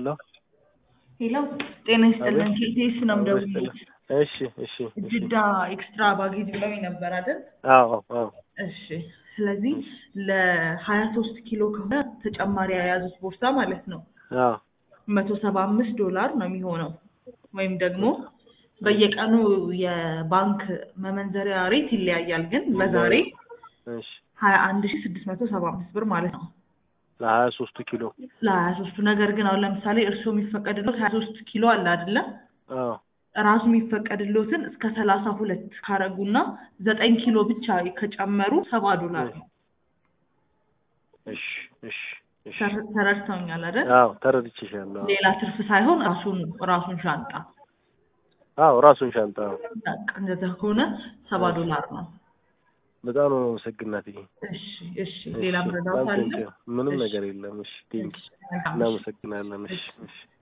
ሄሎ ሄሎ ጤና ይስጥልን። ኬቴስ ነው የምደውልልሽ። እሺ እሺ እሺ ጅዳ ኤክስትራ ባጌጅ ብለውኝ ነበር አይደል? አዎ አዎ እሺ። ስለዚህ ለሀያ ሶስት ኪሎ ከሆነ ተጨማሪ የያዙት ቦርሳ ማለት ነው አዎ መቶ ሰባ አምስት ዶላር ነው የሚሆነው ወይም ደግሞ በየቀኑ የባንክ መመንዘሪያ ሬት ይለያያል፣ ግን ለዛሬ እሺ ሀያ አንድ ሺ ስድስት መቶ ሰባ አምስት ብር ማለት ነው ለሀያ ሶስቱ ኪሎ ለሀያ ሶስቱ ነገር ግን አሁን ለምሳሌ እርስዎ የሚፈቀድሎት ሀያ ሶስት ኪሎ አለ አይደለም አዎ ራሱ የሚፈቀድሎትን እስከ ሰላሳ ሁለት ካረጉና ዘጠኝ ኪሎ ብቻ ከጨመሩ ሰባ ዶላር ነው። እሺ እሺ እሺ ተረ- ተረድተውኛል አይደል? አዎ ተረድቼሻለሁ። አዎ ሌላ ትርፍ ሳይሆን ራሱን ራሱን ሻንጣ አዎ ራሱን ሻንጣ አዎ። በቃ እንደዛ ከሆነ ሰባ ዶላር ነው። በጣም ነው አመሰግናት። እሺ እሺ። ሌላ ምረዳት አለ? ምንም እሺ። ነገር የለም። እሺ ቴንክ እሺ፣ መልካም እሺ። እናመሰግናለን። እሺ እሺ